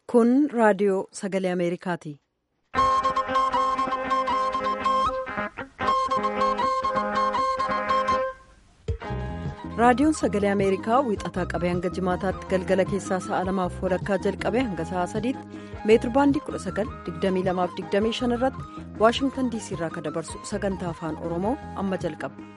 Kun raadiyoo sagalee Ameerikaati. Raadiyoon sagalee Ameerikaa wiixataa qabee hanga jimaataatti galgala keessaa sa'a lamaaf walakkaa jalqabee hanga sa'a sadiitti meetir baandii 1922-25 irratti waashingtan diisii irraa kan dabarsu sagantaa afaan oromoo amma jalqaba.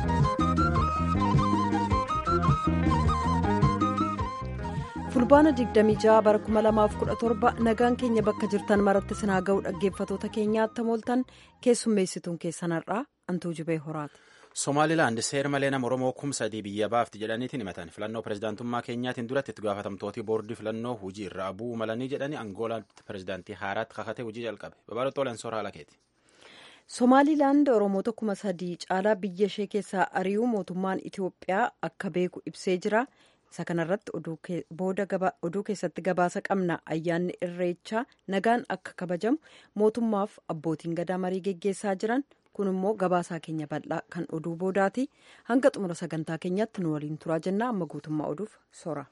fulbaana 26 bara 2017 nagaan keenya bakka jirtan maratti sinaa ga'u dhaggeeffatoota keenyaatti mooltan keessummeessituun keessan har'aa antuu jibee horaati. Somaalilaand seera malee nama Oromoo kumsa sadii biyya baafti jedhaniitiin himatan filannoo pirezidaantummaa keenyaatiin duratti itti gaafatamtooti boordii filannoo hojii irraa bu'uu malanii jedhanii angoolaatti pirezidaantii haaraatti kakatee hojii jalqabe babal'oo leensoora haalakeeti. Somaalilaand Oromoota kuma sadii caalaa biyya ishee keessaa ari'uu mootummaan Itoophiyaa akka beeku ibsee jira. Isa kanarratti oduu keessatti gabaasa qabna ayyaanni irreechaa nagaan akka kabajamu mootummaaf abbootiin gadaa marii geggeessaa jiran. kun immoo gabaasaa keenya bal'aa kan oduu boodaati hanga xumura sagantaa keenyaatti nu waliin turaa jennaa amma guutummaa oduuf sora.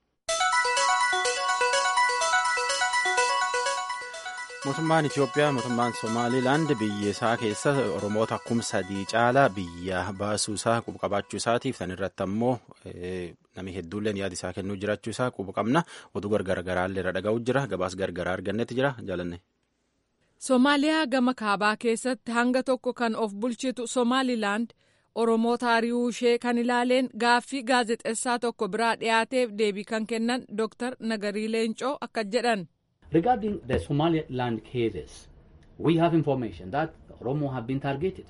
mootummaan itiyoophiyaa mootummaan somaalilaand biyya isaa keessa oromoota kuma sadii caalaa biyya baasuu isaa quba qabaachuu isaatiif san irratti ammoo namni hedduulleen yaada isaa kennuu jiraachuu isaa quba qabna oduu gargar garaallee irra dhaga'u jira gabaas gargaraa argannetti jira jaalanne. Somaaliyaa gama kaabaa keessatti hanga tokko kan of bulchitu Somaalilaand Oromoota ari'uu ishee kan ilaaleen gaaffii gaazexeessaa tokko biraa dhiyaateef deebii kan kennan Dr. Nagarii Leencoo akka jedhan. Regarding the Somaliland cases, we have information that Oromo have been targeted.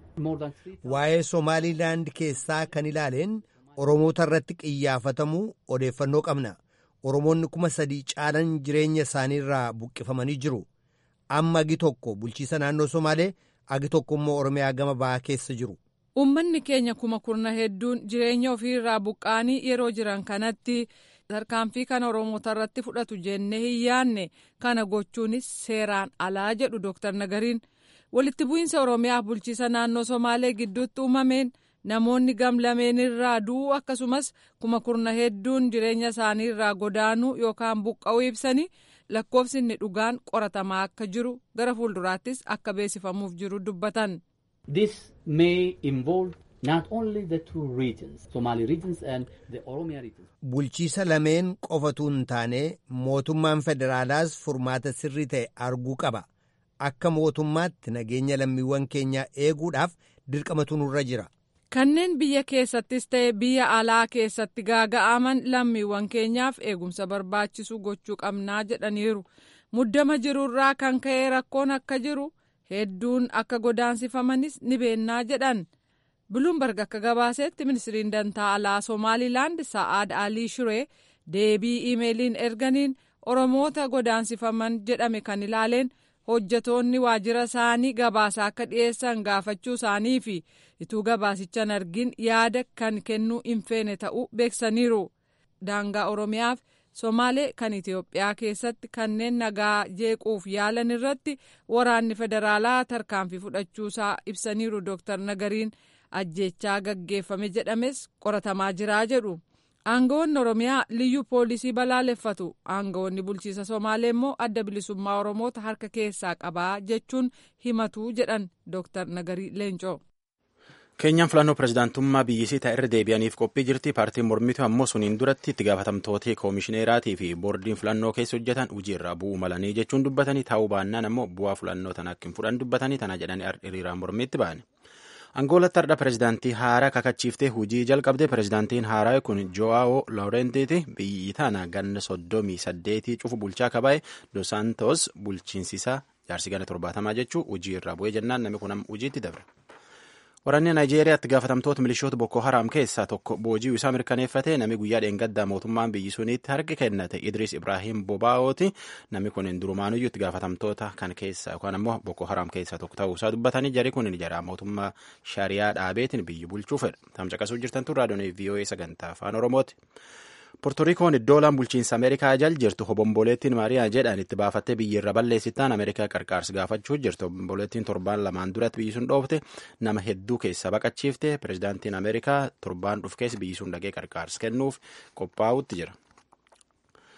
Waa'ee Somaalilaand keessaa kan ilaaleen Oromoota irratti qiyyaafatamuu odeeffannoo qabna. Oromoonni kuma sadii caalan jireenya isaaniirraa buqqifamanii jiru. amma agi tokko bulchiisa naannoo somaalee agi tokko immoo oromiyaa gama bahaa keessa jiru. Uummanni keenya kuma kurna hedduun jireenya ofiirraa buqqaanii yeroo jiran kanatti tarkaanfii kana oromoota irratti fudhatu jennee hin yaanne kana gochuunis seeraan alaa jedhu Dr. Nagariin walitti bu'iinsa oromiyaa bulchiisa naannoo somaalee gidduutti uumameen namoonni gamlameen irraa du'uu akkasumas kuma kurna hedduun jireenya isaanii irraa godaanuu yookaan buqqa'uu ibsanii. lakkoofsi inni dhugaan qoratamaa akka jiru gara fuulduraattis akka beeksifamuuf jiru dubbatan. This may involve not only the two regions, Somali regions and the Oromia regions. Bulchiisa lameen qofatu hin taane mootummaan federaalaas furmaata sirrii ta'e arguu qaba. Akka mootummaatti nageenya lammiiwwan keenyaa eeguudhaaf dirqamatu nurra jira. Kanneen biyya keessattis ta'e biyya alaa keessatti gaaga'aman lammiiwwan keenyaaf eegumsa barbaachisu gochuu qabnaa jedhaniiru. Muddama jirurraa kan ka'e rakkoon akka jiru hedduun akka godaansifamanis ni beennaa jedhan. Buluumberg akka gabaasetti ministiriin dantaa alaa Somaalilaand Sa'aad Alii Shiree deebii iimeeliin erganiin Oromoota godaansifaman jedhame kan ilaaleen hojjetoonni waajjira isaanii gabaasa akka dhiyeessan gaafachuu isaanii fi ituu gabaasichan argin yaada kan kennuu hin feene ta'uu beeksaniiru. Daangaa Oromiyaaf Somaalee kan Itoophiyaa keessatti kanneen nagaa jeequuf yaalan irratti waraanni federaalaa tarkaanfii fudhachuusaa ibsaniiru Dr. Nagariin ajjeechaa gaggeeffame jedhames qoratamaa jiraa jedhu. Aangawoonni Oromiyaa liyyuu poolisii balaaleffatu. Aangawoonni bulchiisa Somaalee immoo adda bilisummaa Oromoota harka keessaa qabaa jechuun himatu jedhan Dr. Nagarii Leencoo. Keenyaan filannoo pirezidaantummaa biyyisii ta'e irra deebi'aniif qophii jirti. Paartiin mormitu ammoo suniin duratti itti gaafatamtoota koomishineeraatii fi boordiin filannoo keessa hojjetan hojii irraa bu'uu malanii jechuun dubbatanii taa'uu baannaan ammoo bu'aa filannoo tana akka hin fudhan dubbatanii tana jedhanii hiriiraan mormiitti ba'an. Angoolatti har'a pirezidaantii haaraa kakachiiftee hojii jalqabde pirezidaantiin haaraa kun Jo'aawo Lawrentiiti biyyi tana ganna soddomii saddeetii cufu bulchaa kabaa'e Dos Santos bulchiinsisaa jaarsi gana torbaatamaa jechuu hojii irraa bu'ee jennaan namni kun hojiitti dabre. Waraanni Naayijeeriyaatti gaafatamtoota milishoota Boko Haram keessaa tokko booji'uu isaa mirkaneeffate namni guyyaa dheengaddaa mootummaan biyyi suniitti harki kennate Idris Ibrahim Bobaa'ooti namni kun durumaanuyyuu itti gaafatamtoota kan keessa yookaan ammoo Boko Haram keessaa tokko ta'uu isaa dubbatanii jari kun jara mootummaa shariyaa dhaabeetiin biyyi bulchuu fedha. Tamcaqasuu jirtan tun raadiyoon VOA sagantaa afaan Oromooti. Poortorikoon iddoo laan bulchiinsa Ameerikaa jal jirtu hobomboleettiin Maariyaa jedhan itti baafattee biyya irra balleessittaan Ameerikaa qarqaarsi gaafachuu jirtu hobomboleettiin torbaan lamaan duratti biyyi sun dhoofte nama hedduu keessa baqachiifte pirezidaantiin Ameerikaa torbaan dhufkees biyyi sun dhaqee qarqaarsi kennuuf qophaa'utti jira.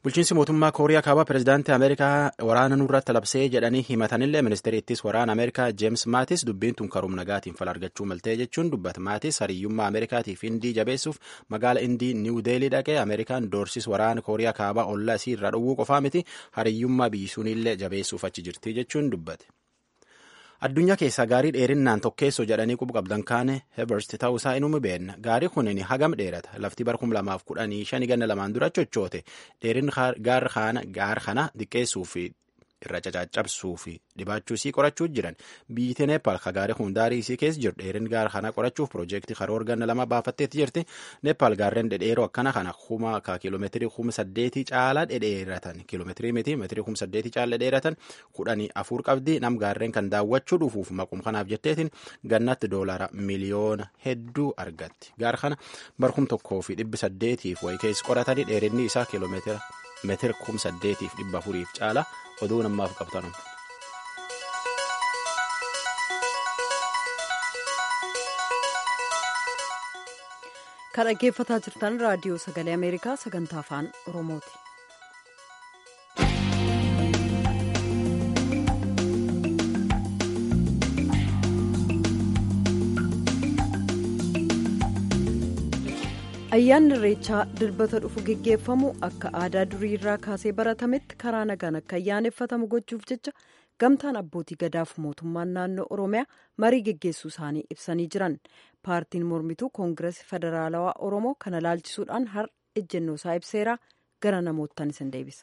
bulchiinsi mootummaa kooriyaa kaabaa pirezidaantii ameerikaa waraana nurratti labsee jedhanii himatanillee ministeerri ittis waraana ameerikaa jeems maatis dubbiin tun karoora nagaatiin fala argachuu maltee jechuun dubbata maatis hariyyummaa ameerikaatiif indii jabeessuuf magaala indii niiw deelii dhaqee ameerikaan doorsis waraana kooriyaa kaabaa ollaa isii irraa dhowwuu qofaa miti hariyyummaa biyyisuunillee jabeessuuf achi jirti jechuun dubbate. addunyaa keessaa gaarii dheerinnaan tokkeessoo jedhanii quba qabdan kaane heberst ta'uusaa inuma beenna gaarii kunin hagam dheerata lafti bara kum lamaaf kudhanii shani ganna lamaan dura chochoote dheerin gaar kana xiqqeessuu fi irra cacaccabsuu fi dhibaachuu isii qorachuu jiran biyyi neepaal ka gaarii kun daarii isii keessa jiru dheerin gaar kana qorachuuf piroojeektii karoora ganna lama baafatteetti jirti neepaal gaarreen dhedheeroo akkana kana kuma ka kiiloomeetirii kuma saddeetii caalaa dhedheeratan kiiloomeetirii miti meetirii kuma saddeetii caalaa dhedheeratan kudhanii afur qabdi nam gaarreen kan daawwachuu dhufuuf maqum kanaaf jetteetiin gannatti doolara miliyoona hedduu argatti gaar kana barkum tokkoo fi dhibbi saddeetiif wayi keessa qoratanii dheerinni isaa kiiloomeetira meetira kuma saddeetiif dhibba afuriif caala oduu namaaf qabtanu. kan dhaggeeffataa jirtan raadiyoo sagalee ameerikaa sagantaa afaan oromooti. ayyaanni irreechaa dilbata dhufu geggeeffamu akka aadaa durii irraa kaasee baratametti karaa nagaan akka ayyaaneffatamu gochuuf jecha gamtaan abbootii gadaaf mootummaan naannoo oromiyaa marii geggeessuu isaanii ibsanii jiran paartiin mormituu koongirees federaalawaa oromoo kana laalchisuudhaan har ejjennoo isaa ibseera gara namoottan isin deebisa.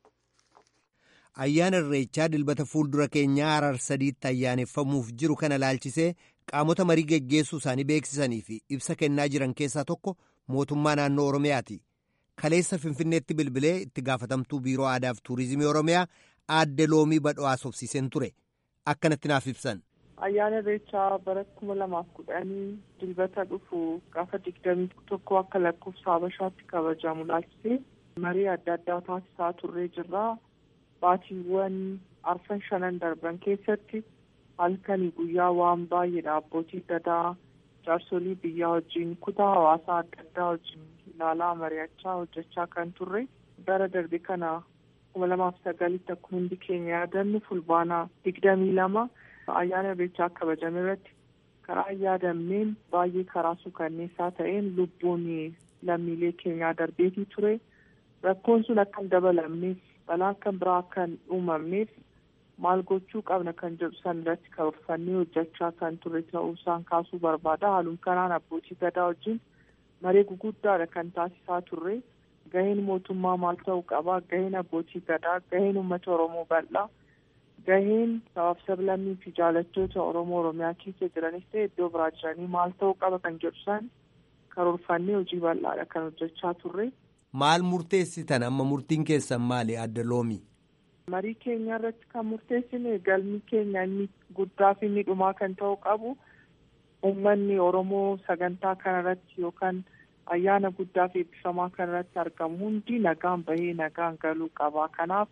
ayyaana irreechaa dilbata fuuldura keenyaa harar sadiitti ayyaaneffamuuf jiru kana laalchisee qaamota marii geggeessuu isaanii beeksisanii fi ibsa kennaa jiran keessaa tokko mootummaa naannoo oromiyaati kaleessa finfinneetti bilbilee itti gaafatamtuu biiroo aadaaf tuurizimii oromiyaa aadde loomii badho'aa haasofsiiseen ture akkanatti naaf ibsan. ayyaana irreechaa bara kuma lamaaf kudhanii dilbata dhufu gaafa digdamii tokko akka lakkoofsa habashaatti kabajamu laalchisee marii adda addaa taasisaa turree jirra baatiiwwan arfan shanan darban keessatti halkanii guyyaa waan baay'eedha abbootii gadaa jaarsolii biyyaa wajjin kutaa hawaasaa adda addaa wajjin ilaalaa mari'achaa hojjechaa kan turre bara darbe kana kuma lamaaf sagalitti akkuma hundi keenya yaadannu fulbaanaa digdamii lama ayyaana irreechaa kabajame irratti karaa yaadamneen baay'ee karaa suukanneessaa ta'een lubbuun lammiilee keenyaa darbeetii ture rakkoon sun akka hin dabalamneef balaa kan biraa akka hin uumamneef maal gochuu qabna kan jedhu san irratti karoorfannee hojjechaa kan ture ta'uu isaan kaasuu barbaada haaluma kanaan abbootii gadaa wajjin maree guguddaadha kan taasisaa turre gaheen mootummaa maal ta'uu qaba gaheen abbootii gadaa gaheen uummata oromoo bal'aa gaheen sabaaf sablammii fi jaalattoota oromoo oromiyaa keessa jiranis ta'e iddoo biraa jiranii maal ta'uu qaba kan jedhu san karoorfannee hojii bal'aadha kan hojjechaa turre. maal murteessitan amma murtiin keessan maali adda loomii. marii keenya irratti kan murteessine galmi keenya inni guddaa fi inni dhumaa kan ta'uu qabu uummanni oromoo sagantaa kana irratti yookaan ayyaana guddaa fi eebbifamaa kana irratti argamu hundi nagaan bahee nagaan galuu qaba kanaaf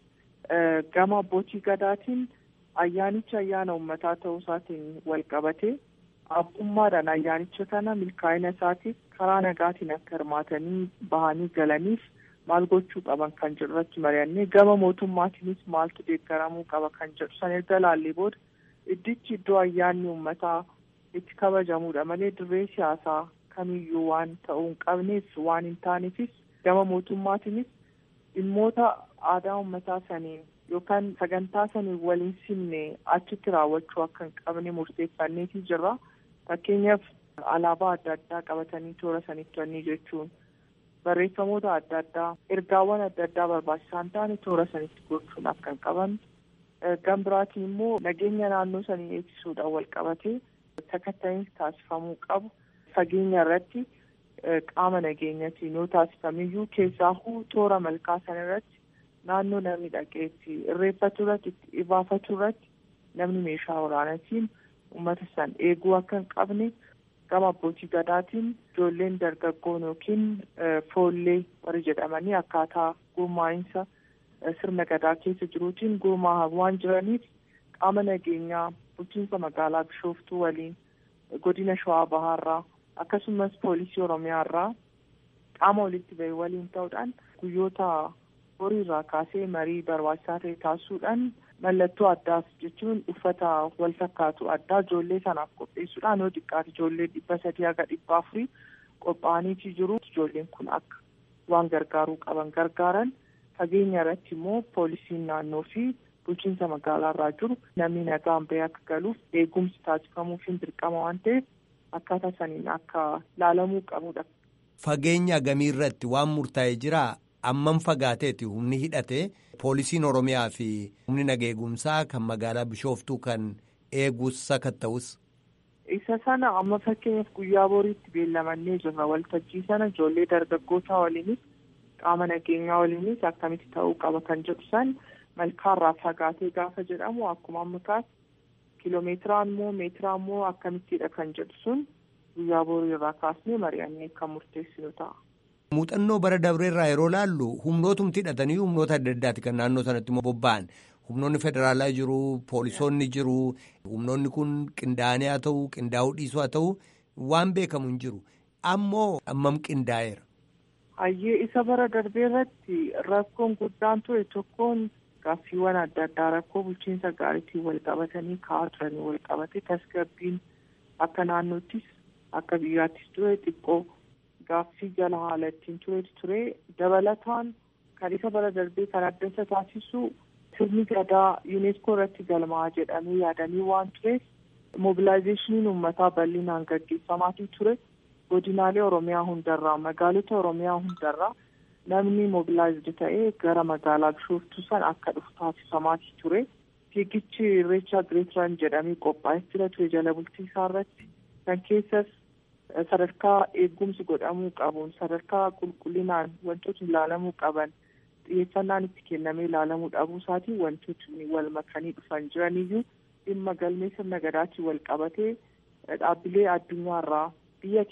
gama abbootii gadaatiin ayyaanicha ayyaana uummataa ta'uu isaatiin wal qabate abbummaadhaan ayyaanicha kana milkaa'ina isaatiif karaa nagaatiin akka hirmaatanii bahanii galaniif maal gochuu qaban kan jedhu irratti mari'annee gama mootummaatiinis maaltu deeggaramuu qaba kan jedhu san erga laallee booda iddichi iddoo ayyaanni uummataa itti kabajamuudha malee dirree siyaasaa kamiyyuu waan ta'uu hin qabneef waan hin taaneefis gama mootummaatiinis dhimmoota aadaa uummataa saniin yookaan sagantaa saniin waliin simne achitti raawwachuu akka hin qabne murteeffanneetii jirra fakkeenyaaf alaabaa adda addaa qabatanii toora sanitti to'annii jechuun barreeffamoota adda addaa ergaawwan adda addaa barbaachisaan ta'an toora sanitti gochuun akka hin qabamne gama biraatiin immoo nageenya naannoo sanii eegsisuudhaan wal qabatee sakatta'iinsi taasifamuu qabu fageenya irratti qaama nageenyatiin yoo taasifamiyyuu keessaahuu toora malkaa sana irratti naannoo namni dhaqeetti irreeffatu irratti itti ibaafatu irratti namni meeshaa waraanaatiin uummata san eeguu akka hin qabne gama abbootii gadaatiin ijoolleen dargaggoon yookiin foollee warri jedhamanii akkaataa gurmaa'insa sirna gadaa keessa jiruutiin gurmaa'an waan jiraniif qaama nageenyaa bulchiinsa magaalaa bishooftuu waliin godina shawaa bahaarraa akkasumas poolisii oromiyaarraa qaama walitti bahe waliin ta'uudhaan guyyoota horiirraa kaasee marii barbaachisaa ta'e taasisuudhaan mallattoo addaas jechuun uffata wal fakkaatu addaa ijoollee sanaaf qopheessuudhaan yoo xiqqaate ijoollee dhibba sadii haga dhibba afurii qophaa'aniitii jiru ijoolleen kun akka waan gargaaruu qaban gargaaran fageenya irratti immoo poolisiin naannoo fi bulchiinsa magaalaa irraa jiru namni nagaan bahee akka galuuf eegumsi taasifamuufiin dirqama waan ta'eef akkaataa saniin akka laalamuu qabudha. Fageenya gamii irratti waan murtaa'e jiraa amman fagaateeti humni hidhate poolisiin oromiyaa fi humni nageegumsaa kan magaalaa bishooftuu kan eegus sakatta'us. Isa sana amma fakkeenyaaf guyyaa boriitti beellamannee jirra waltajjii sana ijoollee dargaggootaa waliinis qaama nageenyaa waliinis akkamitti ta'uu qaba kan jedhu san malkaarraa fagaatee gaafa jedhamu akkuma amma kaas kiloomeetiraan moo meetiraan moo akkamittidha kan jedhu sun guyyaa borii irraa kaasnee mari'annee kan murteessinu ta'a. Muuxannoo bara dabreerraa yeroo laallu humnootumti hidhatanii humnoota adda addaati kan naannoo sanatti immoo bobba'an humnoonni federaalaa jiru poolisoonni jiru humnoonni kun qindaa'anii haa ta'u qindaa'uu dhiisuu haa ta'u waan beekamu hin jiru ammoo ammam qindaa'eera. Hayyee isa bara darbee irratti rakkoon guddaan ture tokkoon gaaffiiwwan adda addaa rakkoo bulchiinsa gaariitiin wal qabatanii ka'aa turanii wal qabate tasgabbiin akka naannoottis akka biyyaattis ture xiqqoo gaaffii jala haala ittiin turetu ture dabalataan kan isa bara darbee kan adda isa taasisu sirni gadaa yuuneeskoo irratti galmaa'aa jedhamee yaadanii waan tureef mobilaayizeeshiniin uummataa bal'inaan gaggeeffamaatii ture. godinaalee oromiyaa hundarraa magaalota oromiyaa hundarraa namni mobilaayizd ta'ee gara magaalaa bishooftuu san akka dhufu taasifamaatii ture fiigichi irreechaa gireetiran jedhamee qophaa'ee jira ture jala bultii isaa irratti kan keessas sadarkaa eegumsi godhamuu qabuun sadarkaa qulqullinaan wantootni ilaalamuu qaban xiyyeeffannaan itti kennamee ilaalamuu dhabuu isaatiin wantootni wal makanii dhufan jiraniyyuu dhimma galmee sirna gadaatiin wal qabatee dhaabbilee addunyaarraa biyya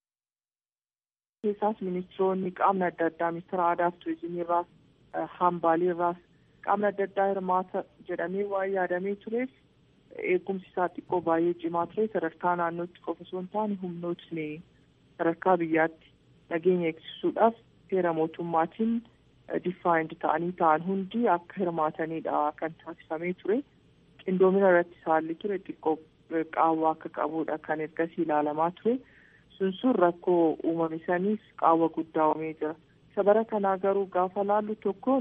keessaas ministiroonni qaamni adda addaa ministeera aadaa fi turizimii irraas hambaalii irraas qaamni adda addaa hirmaata jedhamee waan yaadamee tureef eegumsi isaa xiqqoo baay'ee cimaa ture sadarkaa naannootti qofa osoo hin taane humnootni sadarkaa biyyaatti nageenya eegsisuudhaaf seera mootummaatiin diffaayind ta'anii ta'an hundi akka hirmaatanidha kan taasifamee ture qindoomina irratti saalli ture xiqqoo qaawwa akka qabudha kan ergasii ilaalamaa ture. sun sun rakkoo uumame saniif qaawwa guddaa uumee jira isa bara kanaa garuu gaafa laallu tokkoon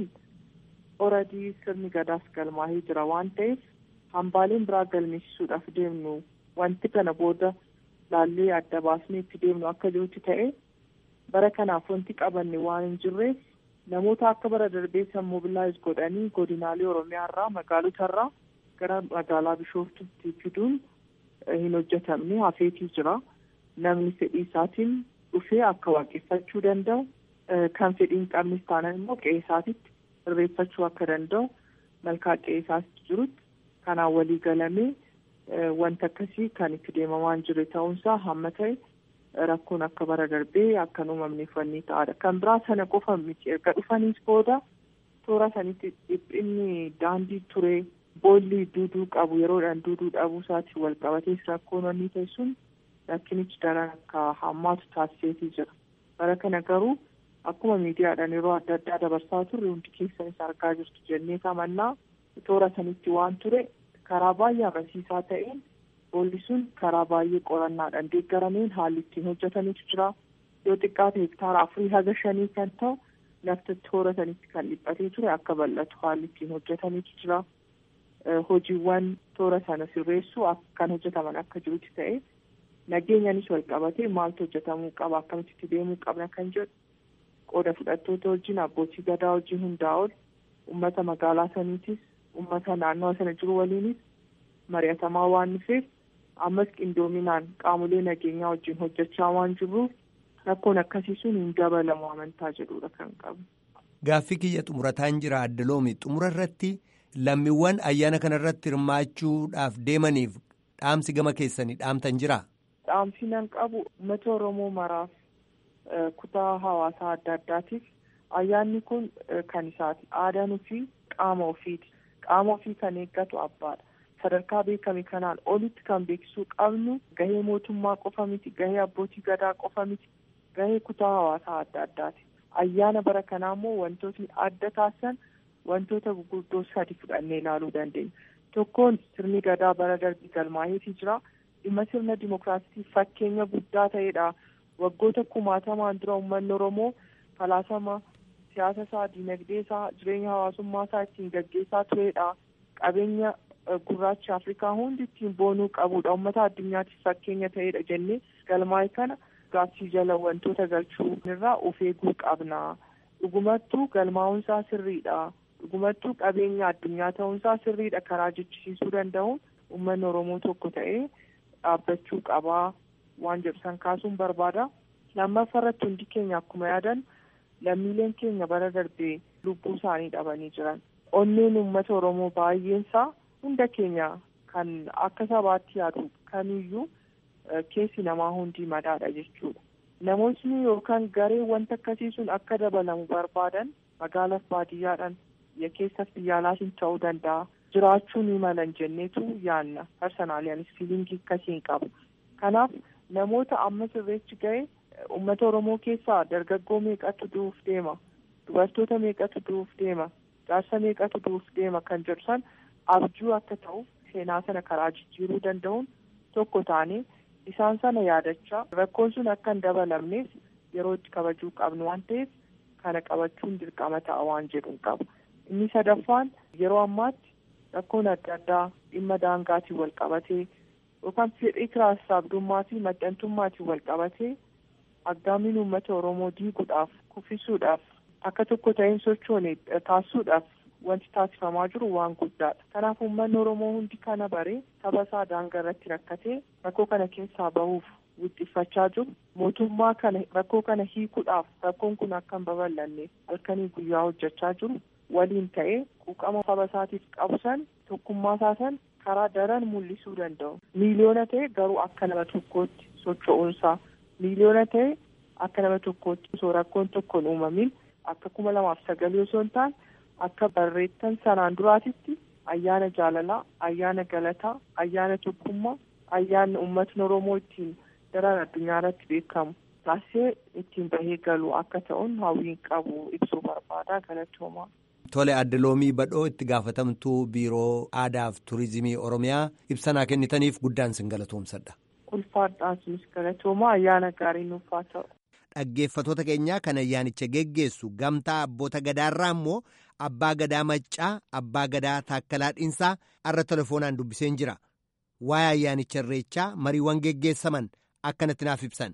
oradii sirni gadaas galmaahee jira waan ta'eef hambaaleen biraa galmeessisuudhaaf deemnu wanti kana booda laallee adda baasnee itti deemnu akka jirutti ta'e bara kanaaf wanti qabanne waan hin jirreef namoota akka bara darbeessan mobilaayiz godhanii godinaalee oromiyaa irraa magaalota irraa gara magaalaa bishooftutti fiduun hin hojjetamne hafeetii jira. namni fedhii isaatiin dhufee akka waaqeffachuu danda'u kan fedhii hin qabnes taanaan immoo qe'ee isaatitti irreeffachuu akka danda'u malkaa qe'ee isaatti jirutti kanaan walii galamee wanta akkasii kan itti deemamaan jiru ta'uunsaa hamma ta'e rakkoon akka bara darbee akka hin uumamneef wanni ta'adha. Kan biraa sana qofa miti erga dhufaniis booda toora sanitti dhiphinni daandii ture boolli duuduu qabu yeroodhaan duuduu dhabuu isaatiin wal qabatees rakkoon wanni ta'e sun rakkinichi daran akka hammaatu taasiseetii jira. Bara kana garuu akkuma miidiyaadhaan yeroo adda addaa dabarsaa turre hundi keessanis argaa jirtu jennee amannaa toora sanitti waan ture karaa baay'ee amansiisaa ta'een boolli sun karaa baay'ee qorannaadhaan deeggarameen haalli ittiin hojjetametu jira. Yoo xiqqaate hektaara afurii haga shanii kan ta'u lafti toora sanitti kan dhiphatee ture akka bal'atu haalli ittiin hojjetametu jira. Hojiiwwan toora sana sirreessuu kan hojjetaman akka jirutti ta'e nageenyanis wal qabatee maaltu hojjetamuu qaba akkamitti deemuu qabna kan jedhu qooda fudhattoota wajjin abbootii gadaa wajjin hundaa ol uummata magaalaa saniitis uummata naannoo sana jiru waliinis mari'atamaa waan dhufeef ammas qindoominaan qaamolee nageenyaa wajjin hojjechaa waan jirruuf rakkoon akkasii sun hin dabalamu amantaa jedhudha kan qabu. Gaaffii kiyya xumurataan jira addaloomi xumura irratti lammiiwwan ayyaana kana irratti hirmaachuudhaaf deemaniif dhaamsi gama keessanii dhaamtan jira. Dhaamsi nan qabu uummata Oromoo maraaf kutaa hawaasaa adda addaatiif ayyaanni kun kan isaati. Aadaan ofii qaama ofiiti. Qaama ofii kan eeggatu abbaadha. Sadarkaa beekame kanaan olitti kan beeksisuu qabnu gahee mootummaa qofa miti, gahee abbootii gadaa qofa miti, gahee kutaa hawaasaa adda addaati. ayyaana bara kanaa immoo wantootni adda taasisan wantoota gurguddoo sadi fudhannee ilaaluu dandeenya. Tokkoon sirni gadaa bara darbii galmaa'eetii jira. Dhimma sirna dimookiraasii fakkeenya guddaa ta'edha. Waggoota kumaatamaan dura uummanni Oromoo falaasama siyaasa isaa, dinagdee isaa, jireenya hawaasummaa isaa ittiin gaggeessaa turedha. Qabeenya gurraacha Afrikaa hundi ittiin boonuu qabudha. Uummata addunyaatiif fakkeenya ta'edha jennee galmaa'e kana gaaffii jala wantoota galchuu irraa of eeguu qabna. Dhugumattuu galmaa'uunsaa sirriidha. Dhugumattuu qabeenya addunyaa ta'uunsaa sirriidha karaa jechisiisuu danda'uun uummanni Oromoo tokko ta'ee dhaabbachuu qabaa waan jedhu san kaasuun barbaada. Lammaffaa irratti hundi keenya akkuma yaadan lammiileen keenya bara darbee lubbuu isaanii dhabanii jiran. Onneen uummata Oromoo baay'eensaa hunda keenya kan akka sabaatti yaadu kamiyyuu keessi namaa hundi madaadha jechuudha. Namootni yookaan gareen wanta akkasii sun akka dabalamu barbaadan magaalaaf baadiyyaadhaan biyya keessas biyya alaatiin ta'uu danda'a. Jiraachuu ni malan jenneetu yaanna. Parsanaalii anis fiilingii akkasiin qabu. Kanaaf namoota amma sirreechi ga'e uummata Oromoo keessaa dargaggoo meeqatu du'uuf deema? Dubartoota meeqatu du'uuf deema? Jaarsa meeqatu du'uuf deema kan jedhu san abjuu akka ta'uuf seenaa sana karaa jijjiiruu danda'uun tokko taanee isaan sana yaadachaa rakkoon sun akka hin dabalamneef yeroo itti kabajuu qabnu waan ta'eef kana qabachuun dirqama ta'a waan jedhuun qaba. Inni sadaffaan yeroo ammaatti rakkoon adda addaa dhimma daangaatiin wal qabatee yookaan fedhii kiraasabdummaa fi maxxantummaatiin wal qabatee aggaamiin uummata Oromoo diiguudhaaf kuffisuudhaaf akka tokko ta'een sochoone taasisuudhaaf wanti taasifamaa jiru waan guddaadha. Kanaaf uummanni Oromoo hundi kana baree saba isaa daangaa irratti rakkatee rakkoo kana keessaa bahuuf wixxiffachaa jiru. Mootummaa kana rakkoo kana hiikuudhaaf rakkoon kun akka hin babal'anne halkanii guyyaa hojjechaa jiru. Waliin ta'ee quuqama saba isaatiif qabu san tokkummaa isaa san karaa daran mul'isuu danda'u. Miiliyoona ta'e garuu akka nama tokkootti socho'uunsaa. Miiliyoona ta'e akka nama tokkootti osoo rakkoon tokko hin uumamin akka kuma lamaaf sagalii osoo hin taane akka barreettan sanaan duraatitti ayyaana jaalalaa, ayyaana galataa, ayyaana tokkummaa, ayyaanni uummatni Oromoo ittiin daran addunyaa irratti beekamu taasisee ittiin bahee galu akka ta'uun hawwiin qabu ibsuu barbaada galatoomaa. Tole adda loomii badhoo itti gaafatamtuu biiroo aadaa fi turizimii Oromiyaa ibsanaa kennitaniif guddaan sin galatoomsadha. Ulfaadhaan sunis galatoomaa ayyaana gaarii nuuf haa ta'u. Dhaggeeffatoota keenyaa kan ayyaanicha geggeessu gamtaa abboota gadaarraa immoo abbaa gadaa maccaa abbaa gadaa taakkalaa dhiinsaa irra telefoonaan dubbiseen jira. Waa'ee ayyaanicha irreechaa mariiwwan geggeessaman akkanatti naaf ibsan.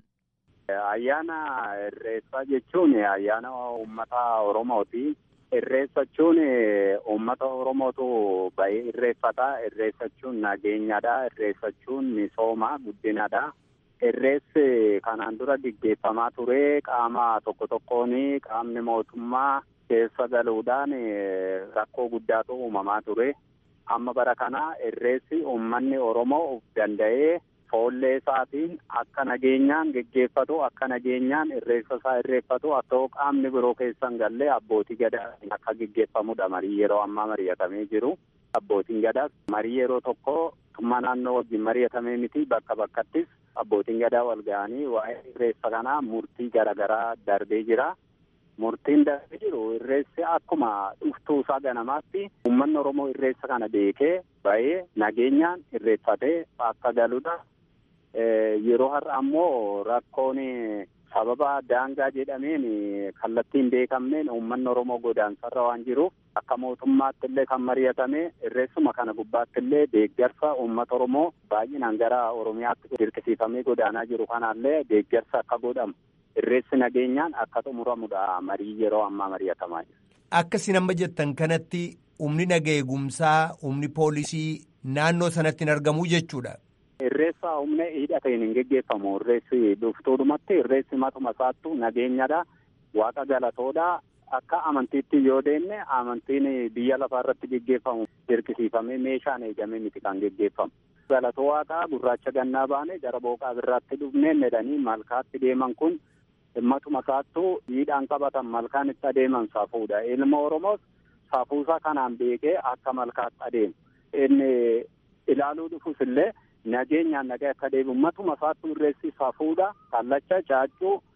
Ayyaana irreessaa jechuun ayyaana uummata Oromooti. Irreessachuun uummata Oromootu bahee irreeffata. Irreessachuun nageenyadha. Irreessachuun misooma guddinadha. Irreessi kanaan dura gaggeeffamaa ture qaama tokko tokkoon qaamni mootummaa keessa galuudhaan rakkoo guddaatu uumamaa ture. Amma bara kana irreessi uummanni Oromoo of danda'ee foollee isaatiin akka nageenyaan geggeeffatu akka nageenyaan irreessa isaa irreeffatu akka qaamni biroo keessan gallee abbootii gadaa akka geggeeffamudha marii yeroo ammaa mari'atamee jiru. Abbootiin gadaas marii yeroo tokko mootummaa naannoo wajjin mari'atamee miti bakka bakkattis abbootiin gadaa wal ga'anii waa'ee irreessa kanaa murtii garaagaraa darbee jira. Murtiin darbee jiru irreessi akkuma dhuftuu isaa ganamaatti uummanni Oromoo irreessa kana beekee bahee nageenyaan irreeffatee akka galudha. Yeroo har'a ammoo rakkoon sababa daangaa jedhameen kallattiin beekamneen uummanni Oromoo godaansarra waan jiruuf akka mootummaatti illee kan mari'atame irreessuma kana gubbaatti illee deeggarsa uummata Oromoo baay'inaan gara Oromiyaatti dirqisiifamee godaanaa jiru kanallee deeggarsa akka godhamu irreessi nageenyaan akka xumuramudha marii yeroo ammaa mari'atamaa jiru. Akka isin amma jettan kanatti humni naga eegumsaa humni poolisii naannoo sanatti hin argamu jechuudha. Irreessa humna hidhateen hin geggeeffamu. Irreessi dhuftuudhumatti irreessi matuma isaattu nageenyadha. Waaqa galatoodha. Akka amantiitti yoo deemne amantiin biyya lafaa irratti geggeeffamu dirqisiifamee meeshaan eegamee miti kan geggeeffamu. Galatoo waaqaa gurraacha gannaa baane gara booqaa birraatti dhufnee jedhanii malkaatti deeman kun matuma isaattu hidhaan qabatan malkaan itti adeeman safuudha. Ilma Oromoos safuusaa kanaan beekee akka malkaatti adeemu. Inni ilaaluu dhufus illee nageenyaan nagaa akka deebi'u matuma isaattu irreessi safuudha kallacha caaccuu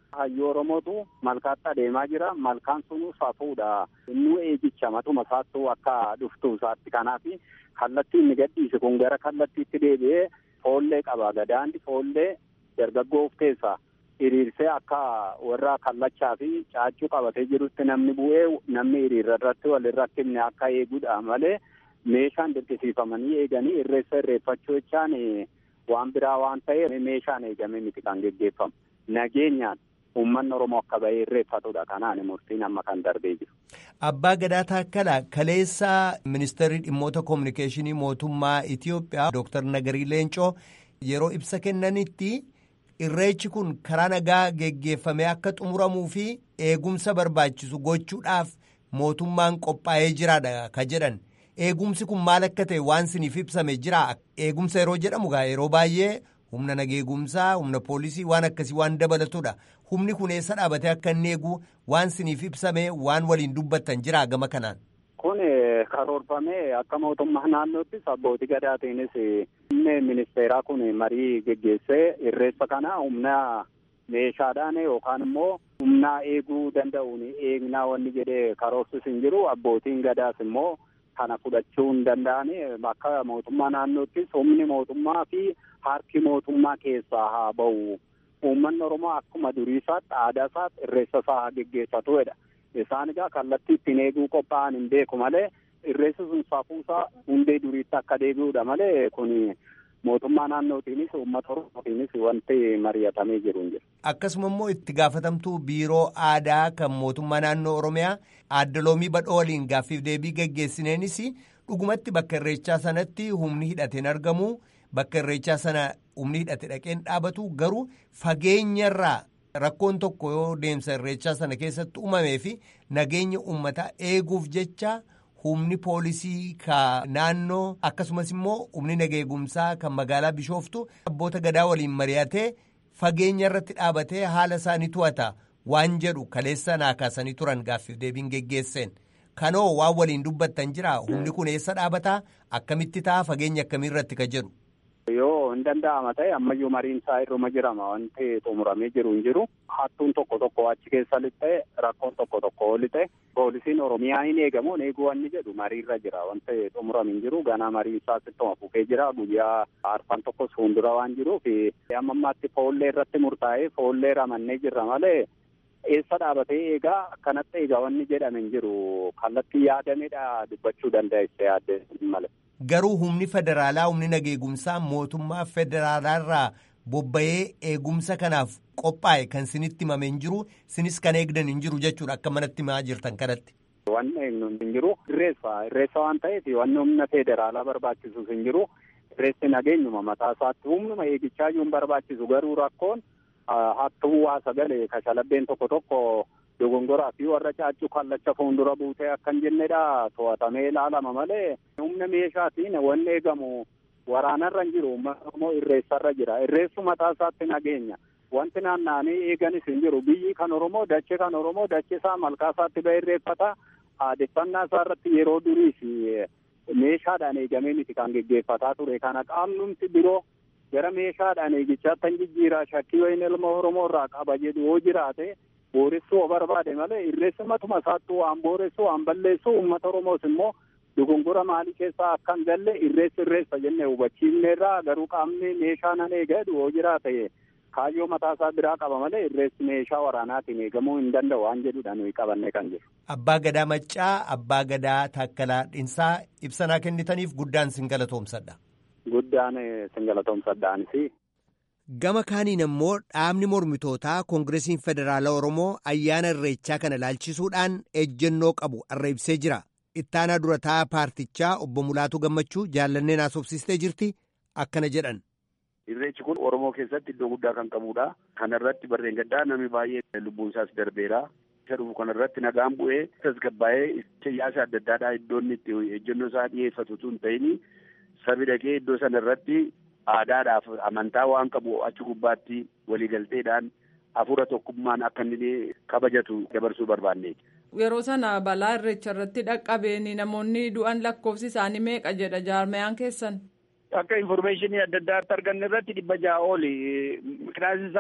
hayyuu Oromootu malkaatti adeemaa jira. Malkaan sun safuudha. Inni eegicha matuma isaattuu akka dhuftuu isaatti kanaaf kallattii inni gadhiise kun gara kallattiitti deebi'ee foollee qaba. Gadaandi foollee dargaggoo of keessaa hiriirsee akka warra kallachaa fi caachuu qabatee jirutti namni bu'ee namni hiriira irratti walirra kenne akka eeguudha malee meeshaan dirqisiifamanii eeganii irreessa irreeffachuu jechaan waan biraa waan ta'eef meeshaan eegame miti kan geggeeffamu. Nageenyaan uummanni Oromoo akka bahee irreeffatudha. Kanaan murtiin amma kan darbee jiru. Abbaa Gadaa Taakkala kaleessa ministeerri dhimmoota koominikeeshinii mootummaa Itoophiyaa Dooktar Nagarii Leencoo yeroo ibsa kennanitti irreechi kun karaa nagaa geggeeffamee akka xumuramuu fi eegumsa barbaachisu gochuudhaaf mootummaan qophaa'ee jiraadha ka jedhan. Eegumsi kun maal akka ta'e waan siniif ibsame jira. Eegumsa yeroo jedhamu gaa yeroo baay'ee humna nageegumsaa, humna poolisii waan akkasii waan dabalatudha. Humni kun eessa dhaabatee akka inni eegu waan siniif ibsame waan waliin dubbattan jira gama kanaan. Kun karoorfamee akka mootummaa naannoottis abbootii gadaatiinis humni ministeeraa kun marii geggeessee irreessa kana humna meeshaadhaan yookaan immoo humna eeguu danda'uun eegnaa wanni jedhee karoorsis hin jiru abbootiin gadaas immoo kana fudhachuu hin danda'ani akka mootummaa naannoottis humni mootummaa fi harki mootummaa keessaa haa ba'u. Uummanni Oromoo akkuma durii isaatti aadaa isaatti irreessa isaa haa geggeeffatuudha. Isaan egaa kallattii ittiin eeguu qophaa'an hin beeku malee irreessi sun safuusaa hundee duriitti akka deebi'uudha malee kun mootummaa naannootiinis uummata oromootiinis wanti mari'atamee jiru hin jiru. Akkasuma immoo itti gaafatamtuu biiroo aadaa kan mootummaa naannoo Oromiyaa aadde loomii badhoo waliin gaaffiif deebii geggeessineenis dhugumatti bakka irreechaa sanatti humni hidhateen argamu bakka irreechaa sana humni hidhate dhaqeen dhaabatu garuu fageenyarraa rakkoon tokko yoo deemsa irreechaa sana keessatti uumamee fi nageenya uummataa eeguuf jecha humni poolisii ka naannoo akkasumas immoo humni nageegumsaa kan magaalaa bishooftu abboota gadaa waliin mari'atee fageenya irratti dhaabatee haala isaanii to'ata waan jedhu kaleessa naa kaasanii turan gaaffiif deebiin geggeesseen kanoo waan waliin dubbattan jira humni kun eessa dhaabataa akkamitti ta'a fageenya akkamii irratti ka jedhu. Yoo hin danda'ama ta'e ammayyuu mariin isaa irruma jirama wanti xumuramee jiru hin jiru hattuun tokko tokko achi keessa lixxe rakkoon tokko tokko lixxe poolisiin oromiyaa hin eegamu eeguu wanni jedhu mariirra jira wanti xumurame hin jiru ganaa marii isaa sittuma fufee jira guyyaa arfan tokkos fuuldura waan jiruuf amma ammaatti foollee irratti murtaa'ee foollee ramannee jirra malee eessa dhaabatee eegaa akkanatti eegaa wanni jedhame hin jiru kallattii yaadameedha dubbachuu dandeesse yaadde malee. Garuu humni federaalaa humni nageegumsaa mootummaa federaalaa bobba'ee eegumsa kanaaf qophaa'e kan sinitti himame hin jiru sinis kan eegdan hin jiru jechuudha akka manatti himaa jirtan kanatti. Wanni eegnu hin jiru irreessa irreessa waan ta'eef wanni humna federaalaa barbaachisus hin jiru irreessi nageenyuma mataa isaatti humnuma eegichaa iyyuu hin barbaachisu garuu rakkoon hattuu waa sagalee kashalabbeen tokko tokko dogongoraa fi warra caachuu kallacha fuuldura buutee akkan jennedha to'atamee ilaalama malee humna meeshaatiin wanni eegamu waraanarra hin jiru uummata immoo irreessarra jira irreessu mataa isaatti nageenya wanti naanna'anii eeganis hin jiru biyyi kan oromoo dachee kan oromoo dachee isaa malkaa isaatti ba'e irreeffata aadeffannaa isaa irratti yeroo duriis meeshaadhaan eegamee miti kan geggeeffataa ture kana qaamnumti biroo gara meeshaadhaan eegichaatti hin jijjiiraa shakkii wayin ilma oromoo irraa qaba jedhu yoo jiraate booressuu oo barbaade malee irreessa matuma isaattuu waan booressu waan balleessu uummata oromoos immoo dogongora maalii keessaa akka hin galle irreessa irreessa jenne hubachiifneerraa garuu qaamni meeshaa nan eegadu yoo jiraate kaayyoo mataa isaa biraa qaba malee irreessi meeshaa waraanaatiin eegamuu hin danda'u waan jedhudha nuyi qabanne kan jiru. Abbaa Gadaa Maccaa, Abbaa Gadaa Taakkalaa Dhinsaa ibsanaa kennitaniif guddaan sin galatoomsadha. Guddaan sin galatoomsadhaanis. Gama kaaniin immoo dhaabni mormitootaa Koongireesiin Federaalaa Oromoo ayyaana irreechaa kana ilaalchisuudhaan ejjennoo qabu arra ibsee jira. Ittaanaa durataa paartichaa obbo Mulaatu Gammachuu jaallanneen haasofsiistee jirti akkana jedhan. Irreechi kun Oromoo keessatti iddoo guddaa kan qabudha. Kana irratti barreen gaddaa namni baay'ee lubbuun isaas darbeera. Isa dhufu kana irratti nagaan bu'ee tasgabbaa'ee siyaasa adda addaadhaa iddoon itti ejjennoo isaa dhiyeeffatu tun ta'ini sabi dhaqee iddoo sana irratti aadaadhaaf amantaa waan qabu achi gubbaatti waliigalteedhaan hafuura tokkummaan akka inni kabajatu dabarsuu barbaanne. Yeroo sana balaa irreecha irratti dhaqqabeen namoonni du'an lakkoofsi isaanii meeqa jedha jaarmayaan keessan. Akka informeeshinii adda addaatti arganne irratti dhibba ja'a oli. Miqnaasni isaa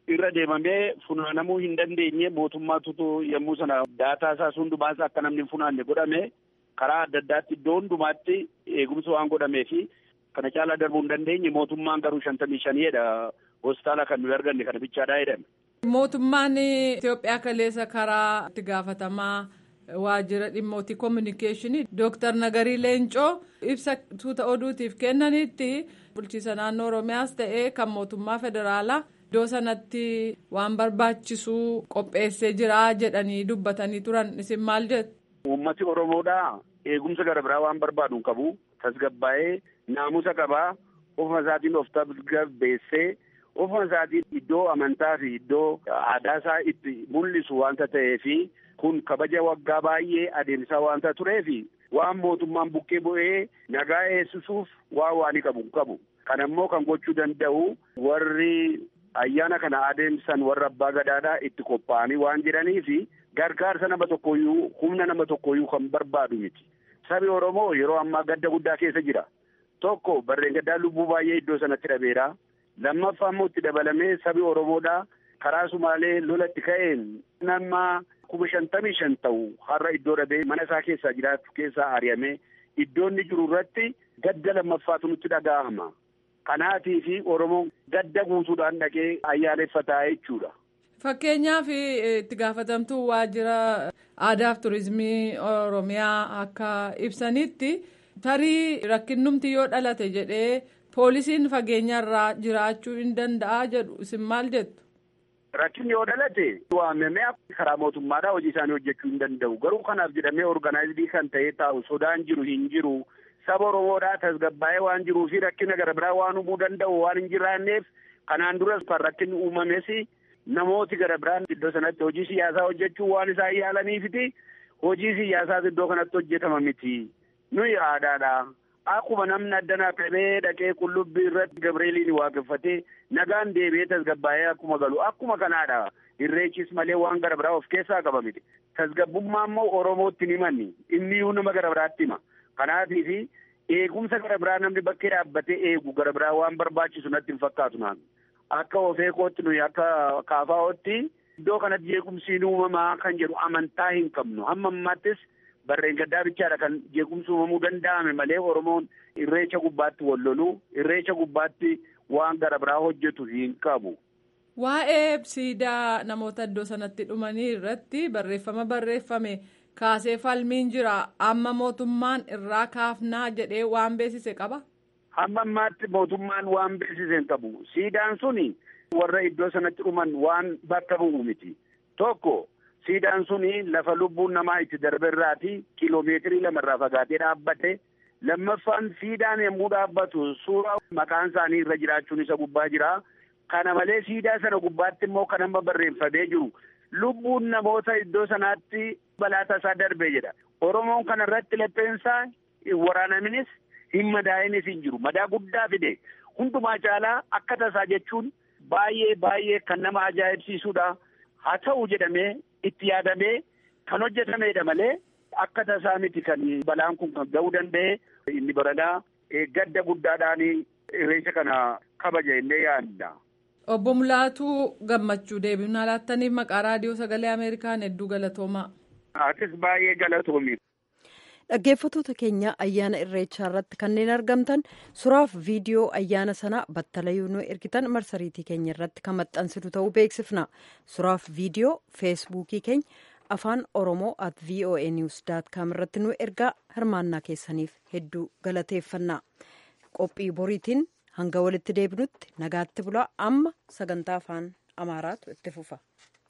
irra deemamee funaanamuu hin dandeenye mootummaatutu yommuu sana daataa isaa hundumaas akka namni hin funaanne godhame karaa adda addaatti iddoo hundumaatti eegumsa waan godhamee fi kana caalaa darbuu hin dandeenye mootummaan garuu shantamii shaniidha hospitaala kan nuyi arganne kana bichaadhaa jedhame. Mootummaan Itoophiyaa kaleessa karaa itti gaafatamaa waajjira dhimmootii koominikeeshinii Dooktar Nagarii Leencoo ibsa tuuta oduutiif kennanitti bulchiisa naannoo Oromiyaas ta'ee kan mootummaa federaalaa iddoo sanatti waan barbaachisu qopheessee jira jedhanii dubbatanii turan isin maal jettu? Uummati Oromoodhaa eegumsa gara biraa waan barbaadu hin qabu tasgabbaa'ee naamusa qabaa ofuma isaatiin of tasgabbeessee ofuma isaatiin iddoo amantaa fi iddoo aadaa isaa itti mul'isu waanta ta'eefi kun kabaja waggaa baay'ee adeemsaa waanta tureefi waan mootummaan buqqee bu'ee nagaa eegsisuuf waan waanii qabu hin qabu. Kana immoo kan gochuu danda'u warri ayyaana kana adeemsan warra abbaa gadaadhaa itti qophaa'anii waan jiraniifi gargaarsa nama tokkoyyuu humna nama tokkoyyuu kan barbaadu miti. Sabi Oromoo yeroo ammaa gadda guddaa keessa jira. Tokko barreen gaddaa lubbuu baay'ee iddoo sanatti dhabeera. Lammaffaa immoo itti dabalamee sabi Oromoodhaa karaa Sumaalee lolatti ka'een nama kuma shantamii shan ta'u har'a iddoo dhabee mana isaa keessaa jiraatu keessaa ari'amee iddoo inni jiru irratti gadda lammaffaatu nutti dhaga'ama. Kanaatii fi Oromoon gadda guutuudhaan dhaqee ayyaaneffataa jechuudha. Fakkeenyaaf itti gaafatamtuu waajjira aadaaf turizimii Oromiyaa akka ibsanitti tarii rakkinnumti yoo dhalate jedhee poolisiin fageenyarraa jiraachuu hin danda'a jedhu isin maal jettu? Rakkinni yoo dhalate waamamee karaa mootummaadhaa hojii isaanii hojjechuu hin danda'u. Garuu kanaaf jedhamee organaayizidii kan ta'ee taa'u sodaan jiru hin jiru. Saba Oromoodhaa tasgabbaa'ee waan jiruu fi rakkina gara biraa waan uumuu danda'u waan hin jiraanneef kanaan duras kan rakkinni uumames namooti gara biraan iddoo sanatti hojii siyaasaa hojjechuu waan isaan yaalaniifiti hojii siyaasaas iddoo kanatti hojjetama miti. Nuyi aadaadha. Akkuma namni addanaa qabee dhaqee qullubbii irratti Gabreeliin waaqeffatee nagaan deebi'ee tasgabbaa'ee akkuma galu akkuma kanaadha. Irreechis malee waan gara biraa of keessaa qaba miti. Tasgabbummaa immoo Oromootti ni himanni. Inni iyyuu nama gara biraatti hima. Kanaatiifi eegumsa gara biraa namni bakkee dhaabbatee eegu gara biraa waan barbaachisu natti hin fakkaatu naan. Akka ofeekootti nuyi akka kaafaa'ootti iddoo kanatti jeequmsiin uumamaa kan jedhu amantaa hin qabnu. Hamma ammaattis barreen gaddaa bichaadha kan jeequmsi uumamuu danda'ame malee Oromoon irreecha gubbaatti wal loluu irreecha gubbaatti waan gara biraa hojjetu hin qabu. Waa'ee siidaa namoota iddoo sanatti dhumanii irratti barreeffama barreeffame kaasee falmiin jira amma mootummaan irraa kaafnaa jedhee waan beeksise qaba. Hamma ammaatti mootummaan waan beeksise hin qabu. Siidaan suni warra iddoo sanatti dhuman waan bakka bu'u miti. Tokko siidaan suni lafa lubbuun namaa itti darbe irraati kiloomeetirii lamarraa fagaatee dhaabbate. Lammaffaan siidaan yommuu dhaabbatu suuraa maqaan isaanii irra jiraachuun isa gubbaa jira. Kana malee siidaa sana gubbaatti immoo kan amma barreeffamee jiru lubbuun namoota iddoo sanaatti balaa tasaa darbe jedha. Oromoon kana irratti lapheensaa waraanaminis hin madaa'inis hin jiru. Madaa guddaa fide hundumaa caalaa akka tasaa jechuun baay'ee baay'ee kan nama ajaa'ibsiisudha. Haa ta'u jedhamee itti yaadamee kan hojjetamedha malee akka tasaa miti kan balaan kun kan ga'uu danda'e inni baranaa gadda guddaadhaan irreecha kana kabaja illee yaadda. Obbo Mulaatuu gammachuu deebinaa laattaniif maqaa raadiyoo sagalee Ameerikaan hedduu galatoomaa. Atis baay'ee galatoomi. Dhaggeeffattoota keenya ayyaana irreechaa irratti kanneen argamtan suuraaf viidiyoo ayyaana sanaa battalayyuu nu ergitan marsariitii keenya irratti kan maxxansitu ta'uu beeksifna. Suuraaf viidiyoo feesbuukii keenya afaan oromoo at voa news com irratti nu ergaa hirmaannaa keessaniif hedduu galateeffanna. Qophii boriitiin hanga walitti deebinutti nagaatti bulaa amma sagantaa afaan amaaraatu itti fufa.